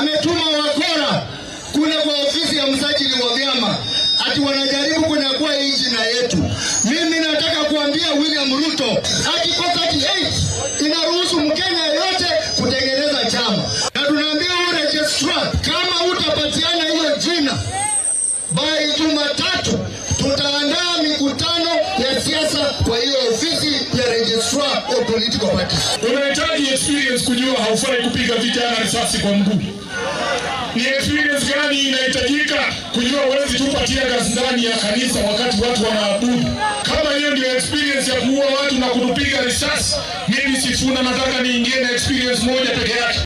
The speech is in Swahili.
ametuma wakora kule kwa ofisi ya msajili wa vyama ati wanajaribu kunyakua hii jina yetu. Mimi nataka kuambia William Ruto, article 38 inaruhusu Mkenya yeyote kutengeneza chama, na tunaambia huyu registrar, kama utapatiana hiyo jina by Jumatatu tutaandaa mikutano ya siasa kwa hiyo ofisi ya registrar of political parties. Unahitaji experience kujua haufai kupiga vijana risasi kwa mguu. Ni experience gani inahitajika kujua huwezi tupa tear gas ndani ya kanisa wakati watu wanaabudu? Kama hiyo ndio experience ya kuua watu na kutupiga risasi, mimi Sifuna nataka niingie na experience moja peke yake.